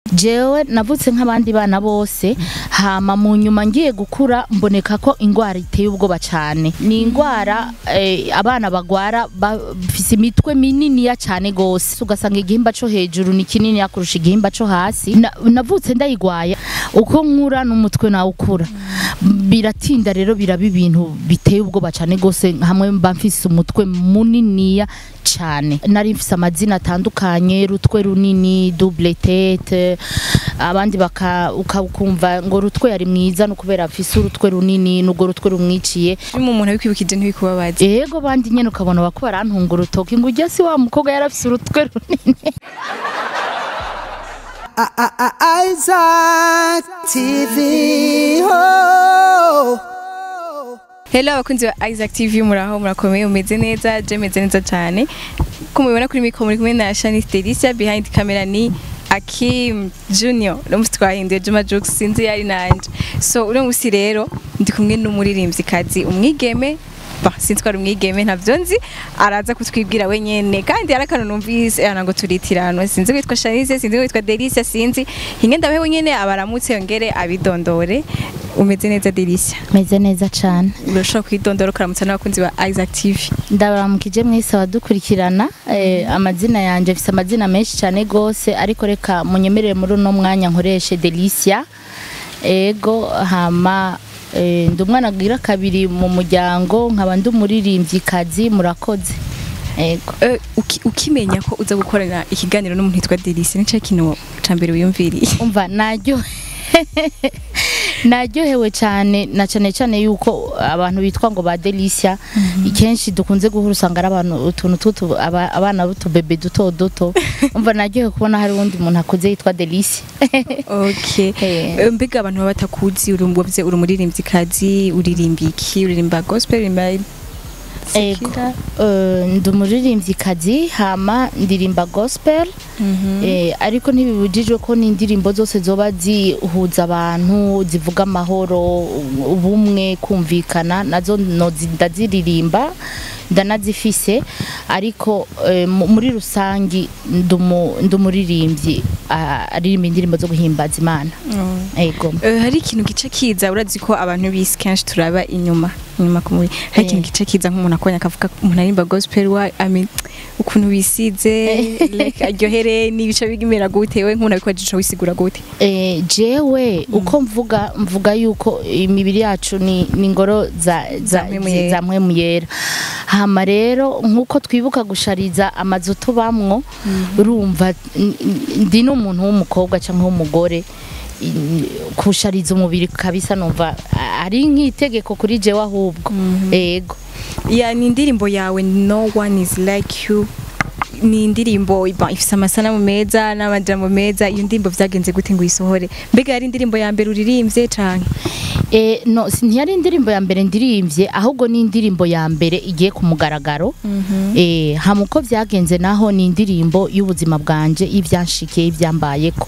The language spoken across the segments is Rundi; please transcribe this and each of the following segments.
jewe navutse nk'abandi bana bose hama mu nyuma ngiye gukura mboneka ko ingwara iteye ubwoba cyane ni ingwara eh, abana bagwara bafise imitwe mininiya cyane gose ugasanga igihimba co hejuru ni kinini kurusha igihimba co hasi Na- navutse ndayigwaye uko nkura n'umutwe nawe ukura biratinda rero biraba ibintu biteye ubwoba cyane gose hamwe mba mfise umutwe muniniya cyane nari mfise amazina atandukanye rutwe runini double tete abandi baka ukumva ngo rutwe yari mwiza no kubera afise urutwe runini n'ubwo rutwe rumwiciye Iyo umuntu abikwibukije ntibikubabaze ego bandi nyene ukabona bako barantunga urutoki ngo ujya si wa mukobwa yari afise urutwe runini Isaac TV. Oh. Hello abakunzi ba Isaac TV muraho murakomeye umeze neza je meze neza cyane ko mubibona kuri mikro muri kumwe na Shanice Delicia behind camera ni Akim Junior n'umusi twahinduye Juma Jux sinzi yari nanje so uno musi rero ndi kumwe n'umuririmvyikazi umwigeme ba sinzi ko ari umwigeme ntavyo nzi araza kutwibwira wenyene kandi hari akantu numvise ana ngo turitirano sinzi witwa Shanice sinzi witwa Delicia sinzi hinge ndabe wenyene abaramutse yongere abidondore umeze neza Delicia meze neza cyane urashobora kwidondora ukaramutsa n'abakunzi ba Isaac TV ndabaramukije mwese abadukurikirana eh, amazina yanje mfise amazina menshi cyane gose ariko reka munyemerere muri uno mwanya nkoreshe Delicia ego hama eh, ndi umwana agira kabiri mu muryango nkaba ndi umuririmvyikazi murakoze ego Eh, uki- ukimenya ko uza gukorana ikiganiro n'umuntu yitwa Delice ni cyo kintu ca mbere wiyumviriye umva naryo naryohewe cyane na cyane cyane yuko abantu bitwa ngo ba Delicia ikenshi dukunze guhura usanga ari abantu utuntu tutu aba- abana b'utubebe duto duto umva naryohewe kubona hari uwundi muntu akuze yitwa Delicia okay Eh. Eh, mbega abantu baba batakuzi uri wavuze uri umuririmvyikazi uririmba iki uririmba gospel uririmba Ego, eh, ndi umuririmvyikazi hama ndirimba gospel eh, ariko ntibibujijwe ko n'indirimbo zose zoba zihuza abantu zivuga amahoro ubumwe kumvikana nazo nozi- ndaziririmba ndanazifise ariko eh, mu- muri rusangi ndi umu- ndi umuririmbyi ah, aririmba indirimbo zo guhimbaza imana ego Eh, hari ikintu gice kiza urazi ko abantu bisi kenshi turaba inyuma inyuma ku mubiri hari Eh. ikintu gice kiza nk'umuntu akubonye akavuga ko umuntu aririmba gospel wa I mean ukuntu bisize like aryohere n'ibice bigimera gute we nk'umuntu abikora ico wisigura gute Eh, jewe uko mvuga mvuga yuko imibiri yacu ni ni ingoro za za Za mpwemu yera. za mpwemu yera hama rero nkuko twibuka gushariza amazu tubamwo urumva n- n- ndi n'umuntu w'umukobwa cyangwa w'umugore i- kushariza umubiri kabisa numva a- ari nk'itegeko kuri jewe ahubwo ego ya ni indirimbo yawe no one is like you ni indirimbo iba- ifise amasanamu meza n'amajambo meza iyo ndirimbo vyagenze gute ngo uyisohore mbega yari indirimbo ya mbere uririmvye canke e, no si- ntiyari indirimbo ya mbere ndirimvye ahubwo ni indirimbo ya mbere igiye ku mugaragaro eh hama uko vyagenze naho ni indirimbo y'ubuzima bwanje y'ivyanshikiye y'ivyambayeko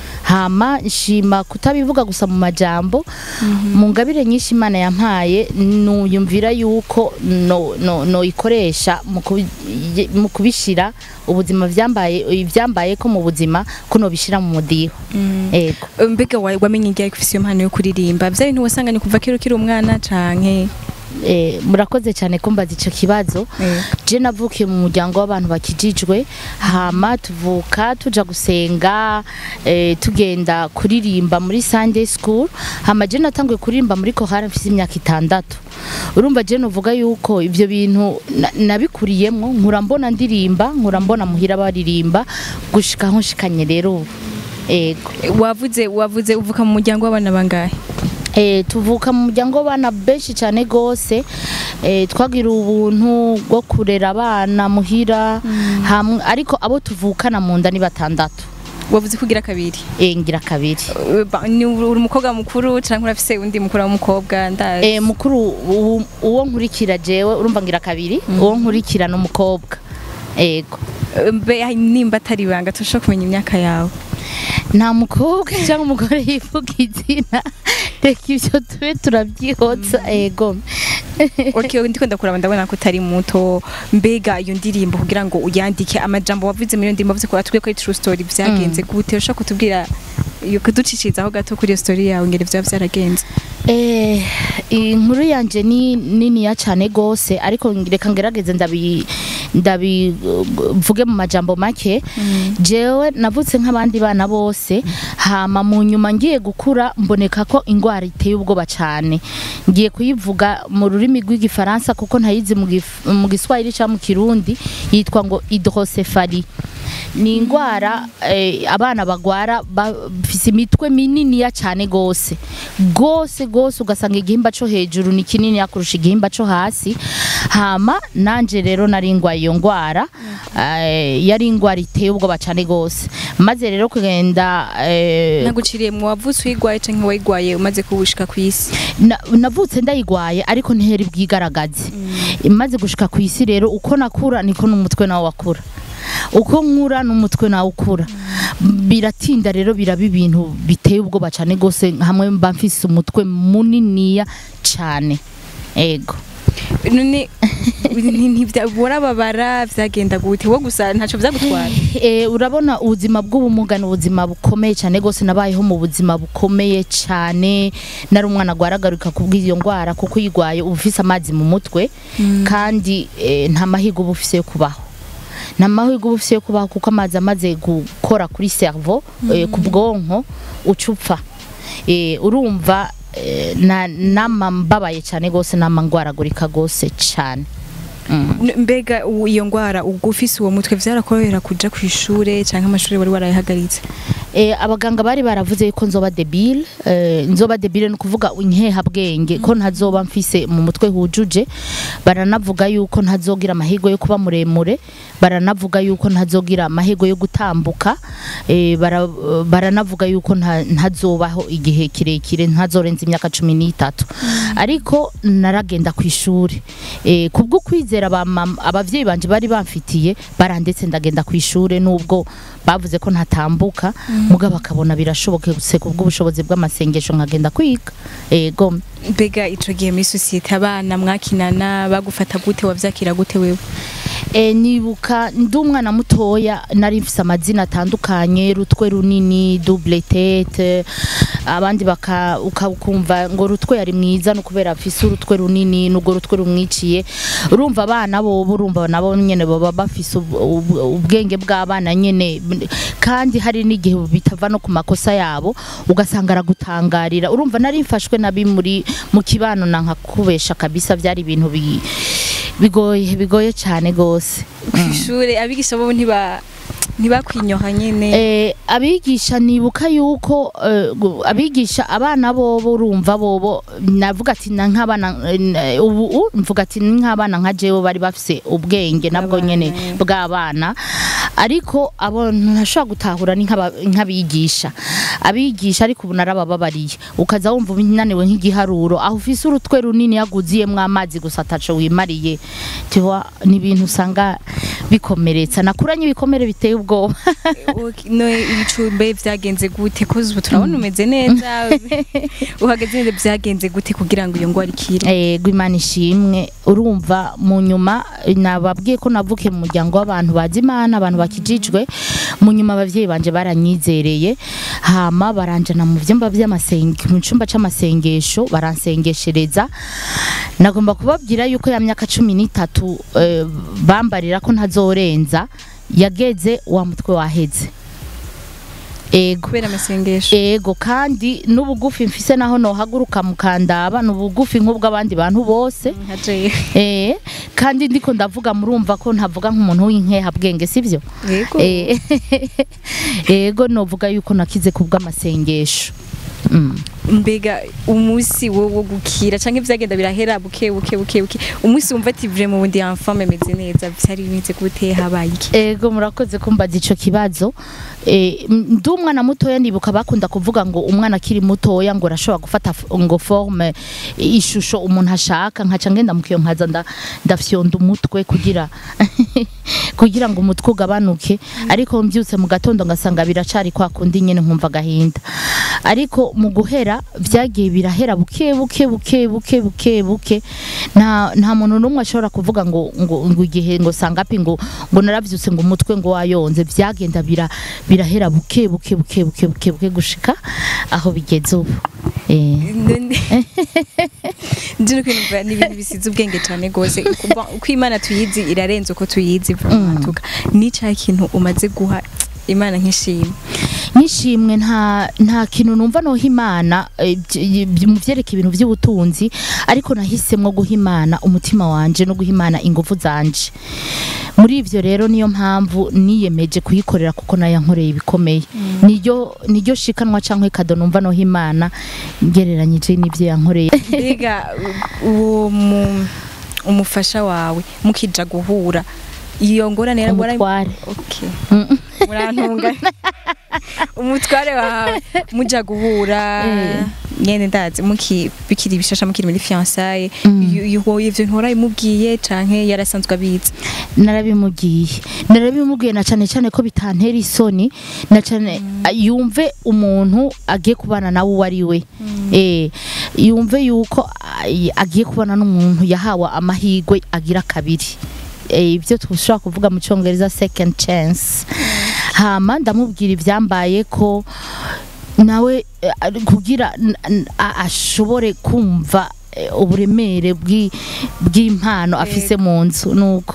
hama nshima kutabivuga gusa mu majambo mu ngabire nyinshi imana yampaye nuyumvira yuko no, no, no ikoresha mu kubi- mu kubishira ubuzima vyambaye ivyambaye ko mu buzima ko nobishira mu mudiho ego mbega wa- wamenye igihe ufise iyo mpano yo kuririmba vya bintu wasanganye kuva kera ukiri umwana canke eh, murakoze cyane kumbaza ico kibazo Eh. je navukiye mu muryango w'abantu bakijijwe hama tuvuka tuja gusenga eh, tugenda kuririmba muri Sunday school hama je natanguye kuririmba muri kohara mfise imyaka itandatu urumva je novuga yuko ivyo bintu na- nabikuriyemwo nkura mbona ndirimba nkura mbona muhira baririmba gushika aho nshikanye rero ubu ego wavuze wavuze uvuka mu muryango w'abana bangahe Eh, tuvuka mu muryango w'abana benshi cyane gose eh, twagira ubuntu bwo kurera abana muhira hamwe ariko abo tuvukana mu nda ni batandatu wavuze ko ugira kabiri eh, ngira kabiri Eh, ba- ni uri umukobwa mukuru canke urafise undi mukuru w'umukobwa ndazi eh, mukuru uwo- uwo nkurikira jewe urumva ngira kabiri uwo nkurikira n'umukobwa ego Eh, mbe nimba atari ibanga turashobora kumenya imyaka yawe nta mukobwa cyangwa umugore yivuga izina reka ibyo tube turabyihotsa ego okay ndiko ndakuraba ndabona ko utari muto mbega iyo ndirimbo kugira ngo uyandike amajambo wavuze muri iyo ndirimbo wavuze ko atubwiye ko ari true story vyagenze gute ushaka kutubwira iyo kuducishirizaho gato kuri iyo story yawe ngere vyaba vyaragenze Eh, inkuru yanje ni niniya cyane gose ariko reka ngerageze ndabi ndabivuge mu majambo make jewe navutse nk'abandi bana bose hama mu nyuma ngiye gukura mboneka ko ingwara iteye ubwoba cyane ngiye kuyivuga mu rurimi rw'igifaransa kuko ntayizi mu gif- mu giswahili cyangwa mu kirundi yitwa ngo hydrocephalie ni indwara eh, abana bagwara bafise imitwe mininiya cyane gose gose gose ugasanga igihimba cyo hejuru ni kinini kurusha igihimba cyo hasi hama nanje rero nari ngwaye iyo ndwara eh, yari indwara iteye ubwoba cyane gose maze rero kugenda eh, naguciriye mu wavutse uyigwaye canke wayigwaye umaze kubushika ku isi na- navutse ndayigwaye ariko ntiheri bwigaragaze imaze gushika ku isi rero uko nakura niko n'umutwe nawe wakura uko nkura n'umutwe nawe ukura biratinda rero biraba ibintu biteye ubwoba cyane gose hamwe mba mfise umutwe muniniya cyane ego none ntivyabora vyagenda gute wo gusa ntaco vyagutwara e, urabona ubuzima bw'ubumuga ni ubuzima bukomeye cyane gose nabayeho mu buzima bukomeye cyane nari umwana agwaragaruka kubw'iyo ndwara kuko uyigwaye uba ufise amazi mu mutwe kandi e, nta mahirwe uba ufise yo kubaho nta mahirwe uba ufise yo kubaho kuko amazi amaze gukora kuri cerveau e, ku bwonko uca upfa e, urumva e, na nama mbabaye cyane gose nama ngwaragurika gose cyane mm. N- mbega u- iyo ngwara ubwo ufise uwo mutwe vyarakorohera kuja kw'ishure canke amashure wari warayahagaritse E, abaganga bari baravuze yuko nzoba debile e, nzoba debile ni ukuvuga inkehabwenge ko ntazoba mfise mu mutwe hujuje baranavuga yuko ntazogira amahirwe yo kuba muremure baranavuga yuko ntazogira amahirwe yo gutambuka e, bara, baranavuga yuko nta- ntazobaho igihe kirekire ntazorenza imyaka cumi n'itatu ariko naragenda ku ishuri e, kubwo kwizera abamama- abavyeyi banje bari bamfitiye barandetse ndagenda ku ishuri nubwo bavuze ko ntatambuka mugabo bakabona birashoboketse kubw'ubushobozi bw'amasengesho nkagenda kwiga ego mbega ico gihe muri sosiyete abana mwakinana bagufata gute wavyakira gute wewe e, nibuka ndi umwana mutoya nari mfise amazina atandukanye rutwe runini double tete abandi baka ukumva ngo rutwe yari mwiza no kubera afise urutwe runini n'ubwo rutwe rumwiciye urumva abana bo urumva nabo nyene baba bafise ub- ub- ubwenge bw'abana nyene kandi hari n'igihe bitava no ku makosa yabo ugasanga aragutangarira urumva nari mfashwe nabi muri mu kibano na nkakubesha kabisa byari ibintu bi- bigoye bigoye cyane gose kw'ishure abigisha bobo ntiba ntibakwinyoha nyene Eh, abigisha nibuka yuko eh, gu- abigisha abana bobo urumva bobo navuga ati na nk'abana eh, ubu u- mvuga ati ni nk'abana nka jewe bari bafise ubwenge nabwo Abana, nyene eh. bw'abana ariko abo ntashobora gutahura ni nk'aba- nk'abigisha abigisha ariko ubu narabababariye ukaza wumva unaniwe nk'igiharuro aho ufise urutwe runini yaguziyemwo amazi gusa ataco wimariye tiwa ni ibintu usanga bikomeretsa nakuranye ibikomere biteye ubwoba Ok, no ibicumbe vyagenze gute ko ubu turabona umeze neza uhagaze neza vyagenze gute kugira ngo iyo ngwara ikire yego imana ishimwe urumva mu nyuma nababwiye ko navuke mu muryango w'abantu bazi imana abantu bakijijwe mu nyuma abavyeyi banje baranyizereye hama baranjana mu vyumba vy'amasenge mu cumba c'amasengesho baransengeshereza nagomba kubabwira yuko ya myaka cumi n'itatu eh, bambarira ko ntazorenza yageze wa mutwe waheze ego kubera amasengesho ego kandi n'ubugufi mfise naho nohaguruka mukandaba n'ubugufi nk'ubw'abandi bantu bose nka jewe eh kandi ndiko ndavuga murumva ko ntavuga nk'umuntu w'inkehabwenge sivyo yego Eh, ego novuga yuko nakize kubw'amasengesho Mm. mbega umunsi wo wo gukira canke vyagenda birahera buke buke buke buke umunsi wumva ati vraiment ubundi enfant meze neza vyari bimeze gute habaye iki ego murakoze kumbaza ico kibazo eh, m- ndi umwana mutoya ndibuka bakunda kuvuga ngo umwana akiri mutoya ngo arashobora gufata f- ngo forme ishusho umuntu ashaka nkaca ngenda mukiyo nkaza nda- ndafyonda umutwe kugira kugira ngo umutwe ugabanuke ariko mbyutse mu gatondo ngasanga biracari kwa kundi nyene nkumva agahinda ariko mu guhera byagiye birahera buke buke buke buke buke buke nta nta muntu n'umwe ashobora kuvuga ngo ngo ngo igihe ngo sangapi ngo ngo naravyutse ngo umutwe ngo wayonze byagenda bira birahera buke buke buke buke buke buke gushika aho bigeze ubu eh nzi no kwinumva ni ibintu bisize ubwenge cyane rwose Kuva- uko imana tuyizi irarenze uko tuyizi tuga ni cya kintu umaze guha imana nk'ishimwe nishimwe nta nta kintu numva noha imana eh, by- by- mu byereka ibintu by'ubutunzi ariko nahisemo guha imana umutima wanje no guha imana ingufu zanje muri ivyo rero niyo mpamvu niyemeje kuyikorera kuko nayo yankoreye ibikomeye niryo niryo shikanwa canke kado numva noha imana ngereranyije n'ivyo yankoreye mbega u- uwo mu- umufasha wawe mukija guhura iyo ngorane yari warayi- umutware Okay. Mm. murantunga umutware wawe muja guhura Eh. nyene ndazi muki bikiri bishasha mukiri muri fiançailles Mm. yu- yu- ivyo ntora imubwiye canke yarasanzwe abizi narabimubwiye narabimubwiye na cyane cyane ko bitantera isoni na cyane yumve umuntu agiye kubana nawe uwo ari we eh yumve yuko ay- agiye kubana n'umuntu yahawe amahirwe agira kabiri eh, ibyo dushobora kuvuga mu cyongereza second chance hama ndamubwira ibyambaye ko nawe eh, ari- kugira n- n- a- ashobore kumva eh, uburemere bw'i- bw'impano afise mu nzu nuko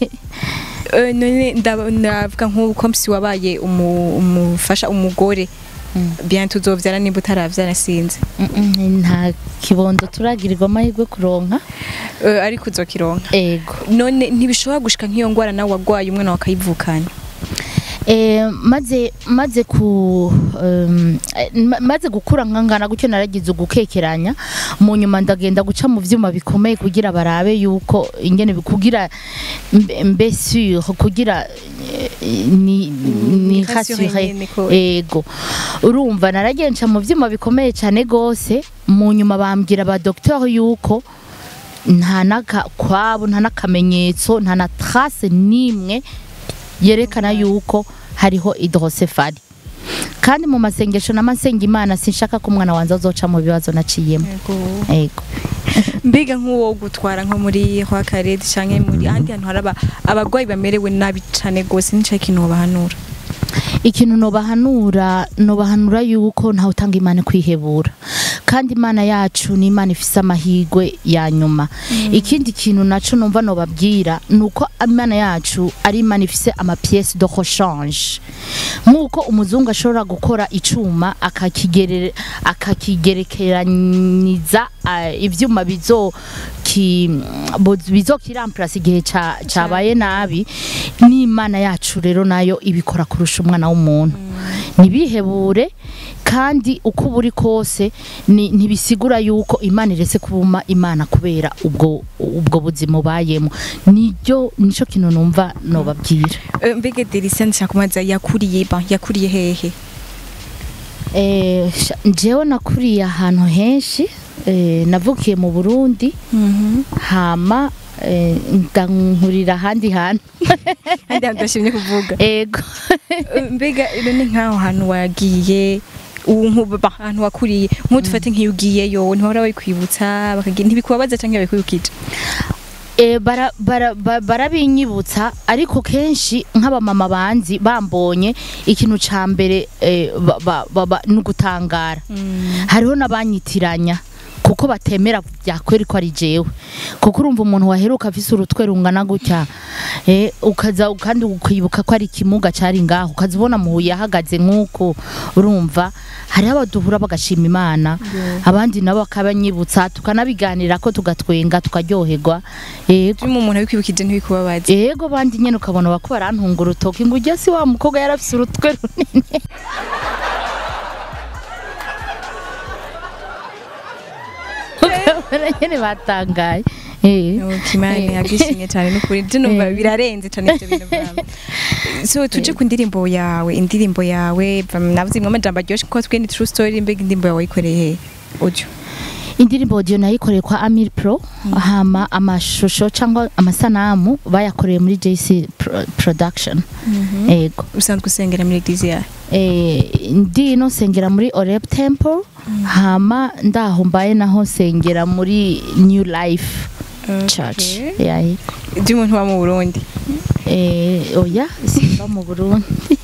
Eh, none ndaba- ndavuga nk'uko msi wabaye umu- umufasha umugore bien tuzovyara nimba utaravyara sinzi Mm-mm, nta kibondo turagirirwa amahirwe kuronka Eh, ariko uzokironka ego none ntibishobora gushika nk'iyo ngwara nawe wagwaye umwana wakayivukana Eh, maze maze ku um, eh, ma- maze gukura nkangana gutyo naragize ugukekeranya mu nyuma ndagenda guca mu vyuma bikomeye kugira barabe yuko ingene bi- kugira mbe mbe sûr kugira eh, ni ni rassuré rassuré nyene ko- ego urumva naragenca mu vyuma bikomeye cyane gose mu nyuma bambwira ba docteur yuko nta naka kwabo nta nakamenyetso nta na trace nimwe yerekana yuko hariho hydrocephale kandi mu masengesho n'amasenga imana sinshaka ko umwana wanjye azoca mu bibazo naciyemo ego mbega nk'uwo gutwara nko muri kwa karede canke muri ahandi hantu hari aba- abagwayi bamerewe nabi cane gose nico kintu wobahanura ikintu nobahanura nobahanura yuko ntawe utanga imana kwihebura kandi imana yacu ni imana ifise amahirwe ya nyuma ikindi kintu naco numva nobabwira ni uko imana yacu ari imana ifise amapiece de rechange nk'uko umuzungu ashobora gukora icuma akakigere- akakigerekeraniza ah, ivyuma bizo ki bo- bizokiramplasa igihe ca- cabaye nabi n'imana yacu rero nayo ibikora kurusha umwana w'umuntu ntibihebure kandi uko uba uri kose ni- ntibisigura yuko imana iretse kubuma imana kubera ubwo ubwo buzima ubayemo niryo nico kintu numva nobabwira Eh, mbega delisia ndashaka kumaza yakuriye ba yakuriye hehe Eh, sha- jewe nakuriye ahantu henshi eh, navukiye mu burundi hama eh, ndankurira ahandi hantu kandi ndashimye kuvuga ego Eh, mbega none nk'aho hantu wagiye ubu nk'ubu ba- ahantu wakuriye nk'udufate nk'iyo ugiyeyo ntihora babikwibutsa bakagira ntibikubabaza canke babikwibukije Eh, bara- bara- ba- barabinyibutsa ariko kenshi nk'abamama banzi bambonye ikintu ca mbere eh, ba- ba- ba- ba- ni ugutangara hariho n'abanyitiranya kuko batemera byakweri ko ari jewe kuko urumva umuntu waheruka afise urutwe rungana gutya eh, ukaza kandi ukibuka ko ari ikimuga cari ngaho ukaza ubona muhuye ahagaze nk'uko urumva hariho abaduhura bagashima imana abandi nabo bakabanyibutsa tukanabiganira ko tugatwenga tukaryoherwa yego iyo umuntu abikwibukije ntibikubabaza yego bandi nyene ukabona bako barantunga urutoki ngo ujya si wa mukobwa yarafise urutwe runini ukabona nyene batangaye Eh. kimani yagishimye cyane n'ukuri byo numva Eh. birarenze cyane ibyo bintu byawe so tuje ku ndirimbo yawe indirimbo yawe navuze imwe amajambo aryoshye ko twe ni true story mbega indirimbo yawe wayikoreye he audio indirimbo audio nayikoreye kwa Amir Pro hama amashusho cyangwa amasanamu bayakoreye muri JC Pro- Production ego usanzwe usengera muri eglise yawe eh, ndi no nsengera muri Oreb Temple hama ndaho mbaye naho nsengera muri New Life Church Okay. yeah, ego. by'umuntu wa mu Burundi eh, oya simba mu Burundi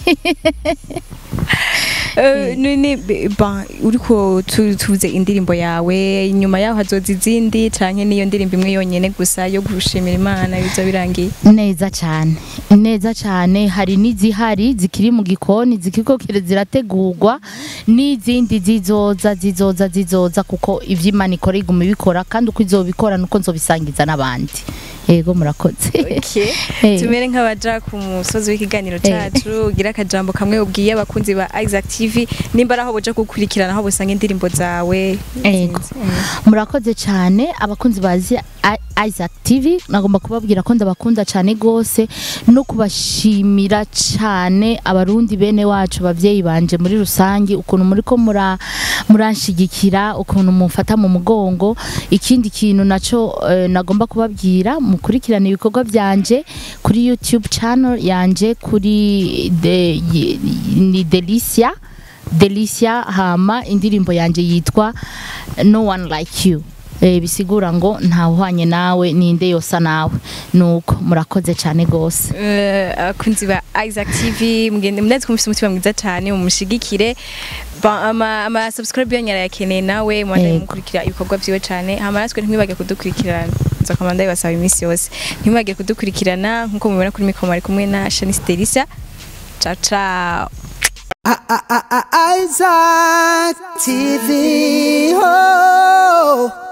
Eh, none be- ba uriko tu- tuvuze indirimbo yawe nyuma yaho hazoza izindi canke niyo ndirimbo imwe yonyene gusa yo gushimira imana biza birangiye neza cyane neza cyane hari n'izihari zikiri mu gikoni zikiko zirategurwa n'izindi zizoza zizoza zizoza kuko ivyo imana ikora iguma ibikora kandi uko izobikora nuko nzobisangiza n'abandi yego murakoze Eh. tumere nk'abaja ku musozi w'ikiganiro cacu ugira akajambo kamwe ubwiye abakunzi ba Isaac TV nimba araho boja gukurikirana aho bosanga indirimbo zawe Ego. murakoze cyane abakunzi bazi I- Isaac TV nagomba kubabwira ko ndabakunda cyane gose no kubashimira cyane abarundi bene wacu abavyeyi banje muri rusange ukuntu muri ko mura muranshigikira ukuntu mumfata mu mugongo ikindi kintu naco eh, nagomba kubabwira mukurikirana ibikorwa byanje kuri YouTube channel yanje kuri de, y- ni Delicia Delicia hama indirimbo yanje yitwa No One Like You eh, bisigura ngo ntawuhanye nawe ninde yosa nawe nuko murakoze cyane gose Eh, abakunzi ba Isaac TV mugende munazi ko mufite umutima mwiza cyane mumushigikire Ba- ama ama subscribe yanyu arayakeneye nawe mwanda Yego. mukurikira ibikorwa byiwe cyane hama natwe ntimwibage kudukurikirana nza komanda ibasaba iminsi yose ntimwibage kudukurikirana nkuko mubibona kuri mikoro ari kumwe na Shanice Delisa ciao ciao I- I- I- Isaac TV. Oh.